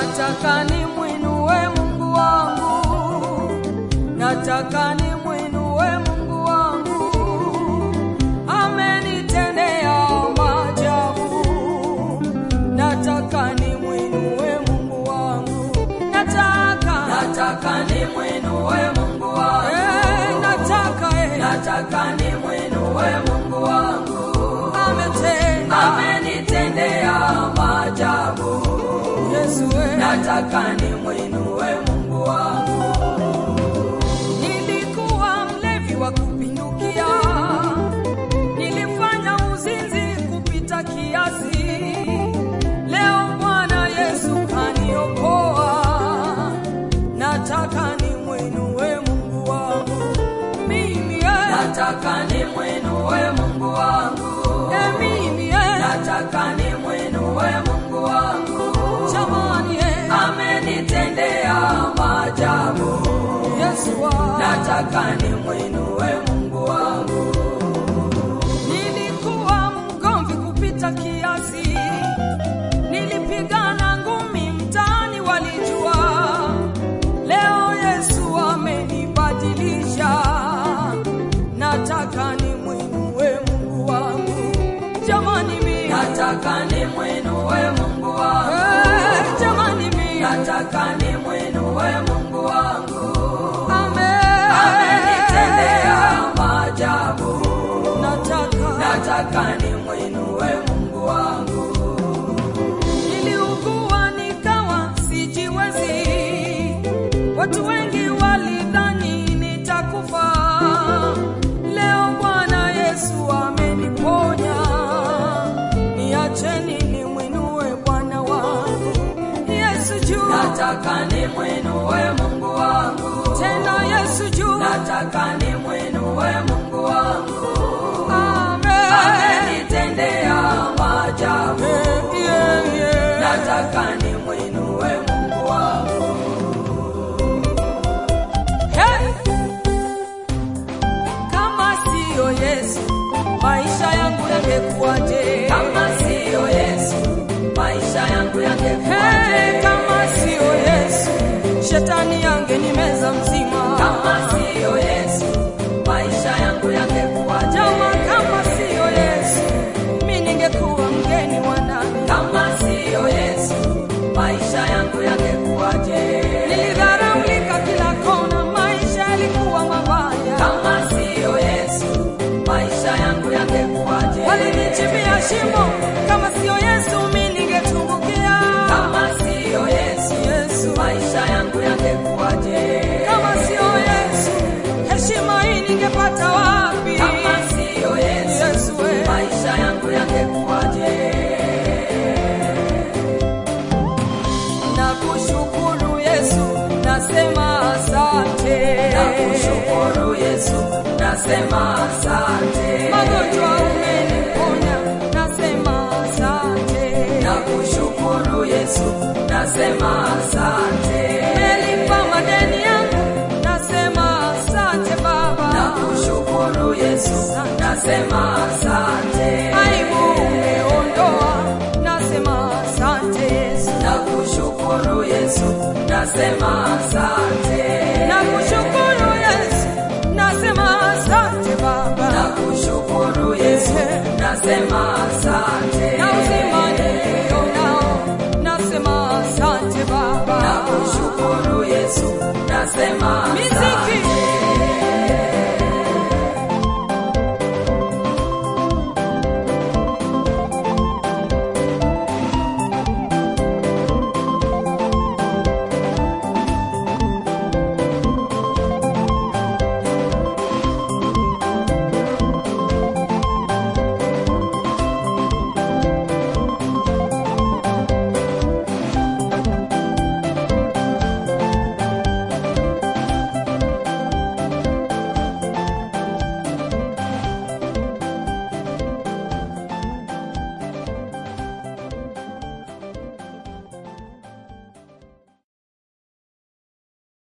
nataka nimwinue Mungu wangu, nataka nimwinue Mungu wangu, amenitendea maajabu. Nataka nimwinue Mungu wangu, nataka nataka nimwinue Mungu wangu, eh, nataka eh, nataka nimwinue Mungu wangu, ametenda amenitendea maajabu. Yesu eh. Nataka nimwinue Mungu wangu, Nilikuwa mlevi wa kupindukia, nilifanya uzinzi kupita kiasi. Leo Bwana Yesu kaniokoa, nataka nimwinue Mungu wangu mimi eh, nataka nimwinue Mungu wangu, eh, mimi eh, nataka nimwinue Mungu wangu, jamani eh, amenitendea maajabu. Yesu wa Nataka nimwinue Mungu wangu, Nilikuwa mgomvi kupita kiasi, nilipigana ngumi mtaani, walijua. Leo Yesu amenibadilisha, nataka nimwinue Mungu wangu jamani, mimi nataka nimwinue Mungu wangu, Eh, jamani, mimi nataka nimwinue Mungu wangu, Amen. amenitendea maajabu. nataka Nataka nimwinue Mungu wangu, Niliugua nikawa sijiwezi, watu wengi walidhani nitakufa. Leo Bwana Yesu ameniponya, niacheni nimwinue Bwana wangu Yesu juu, nataka nimwinue Mungu wangu, tena Yesu juu. nataka nimwinue Mungu wangu, Amen. amenitendea maajabu. Eh, yeah, yeah. Nataka nimwinue Mungu wangu, Hey! Kama siyo Yesu, maisha yangu yangekuwaje? kama siyo Yesu, maisha yangu Hey, yangekuwaje? kama siyo Yesu, shetani yangenimeza mzima. Kama siyo Yesu, maisha yangu yangekuwaje? Jama, kama siyo Yesu, mi ningekuwa mgeni wa nani? Kama siyo Yesu, maisha yangu yangekuwaje? Nilidharaulika kila kona, maisha yalikuwa mabaya. Kama siyo Yesu, maisha yangu yangekuwaje? Walinichimbia shimo, kama siyo Yesu, mi ningetumbukia. Kama siyo Yesu, Yesu, maisha yangu yangekuwaje? kama siyo Yesu, heshima hii ningepata wapi? Kama siyo Yesu, Yesu, we. maisha yangu yangekuwaje? Nakushukuru Yesu, nasema asante. Nakushukuru Yesu, nasema asante. Magonjwa umeniponya, nasema asante. Nakushukuru Yesu, nasema asante. Umelipa madeni yangu, nasema asante Baba. Nakushukuru Yesu, nasema asante. Aibu umeondoa, nasema asante Yesu. Nakushukuru Yesu, nasema